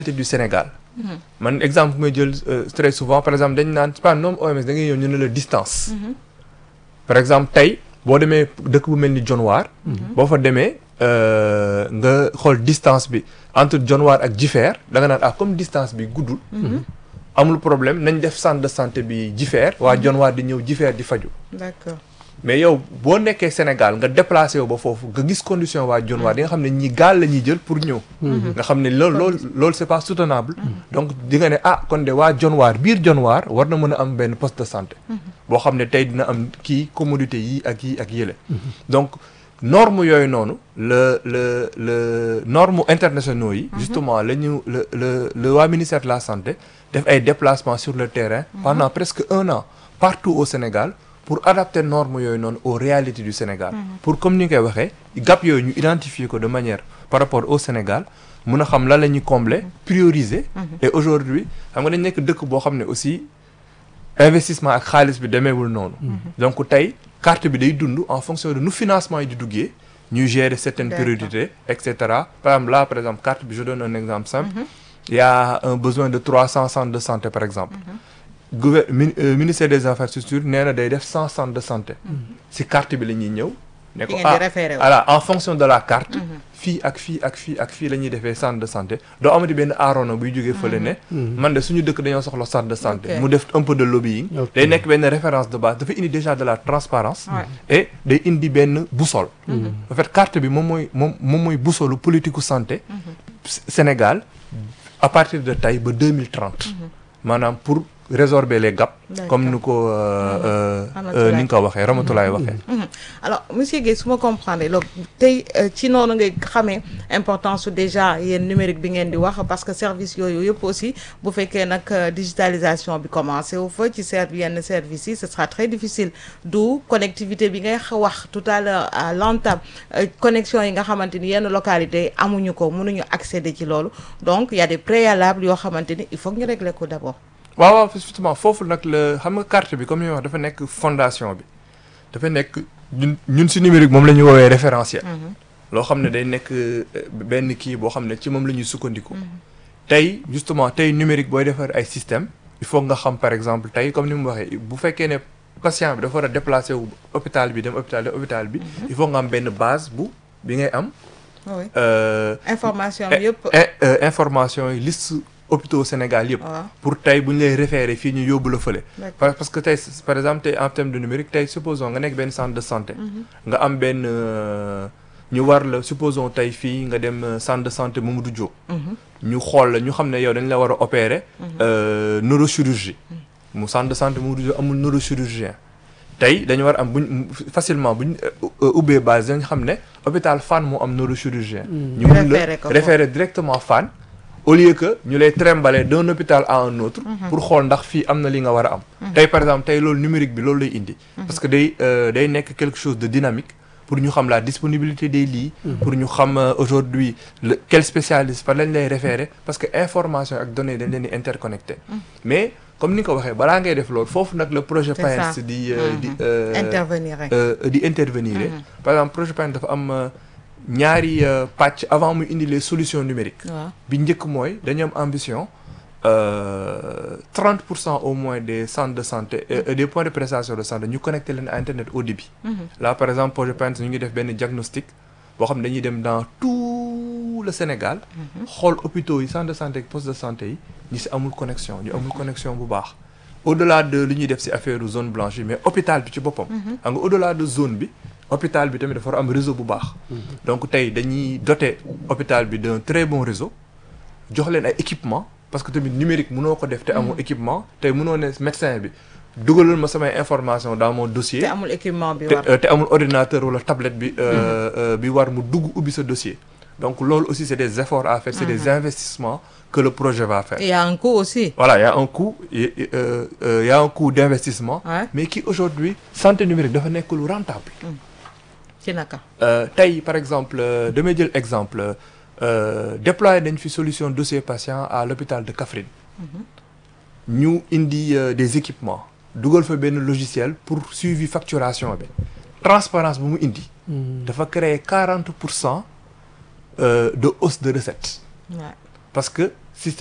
du Sénégal man exemple bu may jël très souvent par exemple dañ naan pas nom OMS da ngay ñëw ñu ne la distance par exemple tey boo demee dëkk bu mel ni Dionewar boo fa demee nga xool distance bi entre Dionewar ak Jifeer da nga naan ah comme distance bi guddul amul problème nañ def centre de santé bi Jifeer waa Dionewar di ñëw Jifeer di faju d'accord mais yow boo nekkee Sénégal nga déplacé wu ba foofu nga gis condition waa Dionewar di nga xam ne ñi gaal la ñuy jël pour ñëw nga xam ne loolu loolu loolu c'est pas soutenable donc di nga ne ah kon de waa Dionewar biir Dionewar war na mën a am benn poste de santé boo xam ne tey dina am kii commodité yi ak yi ak yële donc norme yooyu noonu le le le norme internationaux yi justement la ñu le le le waa ministère de la santé def ay déplacements sur le terrain pendant presque un an partout au Sénégal pour adapter normes yooyu noonu aux réalités du Sénégal pour comme ni nga koy waxee gap yooyu ñu identifier ko de manière par rapport au Sénégal mun a xam lan la ñuy combler prioriser et aujourd'hui xam nga dañ nekk dëkk boo xam ne aussi investissement ak xaalis bi demeewul noonu donc tey carte bi day dund en fonction de nu financement yi di duggee ñuy gérer certaines priorités et cetera par exemple là par exemple carte bi je donne un exemple simple il y a un besoin de trois cents centres de santé par exemple gouver ministère des infrastructures nee na day def cent centres de santé si carte bi la ñuy ñëw ne ko ah voilà en fonction de la carte fii ak fii ak fii ak fii la ñuy defee centre de santé doo amati benn aarono buy jógee fële ne man de suñu dëkk dañoo soxla centre de santé mu def un peu de lobbying day nekk benn référence de base dafa indi déjà de la transparence et day indi benn boussole en fait carte bi moom mooy moom moom mooy boussolu politique u santé Sénégal à partir de tey ba deux mille trente maanaam pour résorber les gaps comme ni ko ni nga ko waxee Ramatulaay waxee alors monsieur Guèye su ma comprendre loolu tey ci noonu ngay xamee importance su déjà yéen numérique bi ngeen di wax parce que service yooyu yëpp aussi bu fekkee nag digitalisation bi commencé wu fa ci serv yenn services yi ce sera très difficile d'où connectivité bi ngay wax tout à l'heure à l'entame connexion yi nga xamante ni yenn localités yi amuñu ko mënuñu accéder ci loolu donc il y a des préalables yoo xamante ni il faut que ñu régler ko d'abord waaw waaw justement foofu nag la xam nga carte bi comme ni wax dafa nekk fondation bi dafa nekk ñun ñun ci numérique moom la ñu woowee référentiel loo xam ne day nekk benn kii boo xam ne ci moom la ñuy sukkandiku tey justement tey numérique booy defar ay système il faut nga xam par exemple tey comme ni mu waxee bu fekkee ne patient bi dafa war a déplacer wu hôpital bi dem hôpital dem hôpital bi il faut nga am benn base bu bi ngay am information bi yëpp information yi liste hôpitaux Sénégal yëpp pour tey bu ñu lay référer fii ñu yóbbu la fële parce que tey par exemple tey en terme de numérique tey supposons nga nekk benn centre de santé nga am benn ñu war la supposons tey fii nga dem centre de santé Mamadou Diop ñu xool la ñu xam ne yow dañ la war a opérer neurochirurgie mu centre de santé Mamadou Diop amul neurochirurgien tey dañu war am buñ facilement buñ ubbee base dañ xam ne hôpital Fann moo am neurochirurgien ñu mun la référer directement Fann au lieu que ñu lay trimballer d'un hôpital à un autre pour xool ndax fii am na li nga war a am tey par exemple tey loolu numérique bi loolu lay indi parce que day day nekk quelque chose de dynamique pour ñu xam la disponibilité des lits pour ñu xam aujourd'hui quel spécialiste par lañ lay référer parce que information ak données dañ leen di interconnecté mais comme ni nga ko waxee balaa ngay def loolu foofu nag le projet PAES di di intervenir di intervenir par exemple projet PAES dafa am ñaari pàcc avant muy indi les solutions numériques bi njëkk mooy dañu am ambition trente pour cent au moins des centres de santé et des points de prestation de santé ñu connecté leen à internet au débit là par exemple projet PAES ñu ngi def benn diagnostic boo xam ne dañuy dem dans tout le Sénégal xool hôpitaux yi centre de santé ak poste de santé yi ñi si amul connexion ñu amul connexion bu baax au-delà de li ñuy def si affaire zone blanche yi mais hôpital bi ci boppam xam nga au-delà de zone bi hôpital bi tamit dafa war am réseau bu baax donc tey dañuy doter hôpital bi d'un très bon réseau jox leen ay équipement parce que tamit numérique mënoo ko def te amoo équipement tey mënoo ne médecin bi dugalal ma samay information dans mon dossier te amul équipement bi war te amul ordinateur wala tablette bi bi war mu dugg ubbi sa dossier donc loolu aussi c'est des efforts à faire c'est des investissements que le projet va faire il y a un coût aussi voilà il y a un coût il y a un coût d'investissement mais qui aujourd'hui santé numérique dafa nekk lu rentable ci naka tey par exemple damay jël exemple déployer dañ fi solution dossier patient à l'hôpital de Kaffrine ñu indi des équipements dugal fa benn logiciel pour suivi facturation bi transparence bu mu indi dafa créer quarante pour cent de hausse de recettes parce que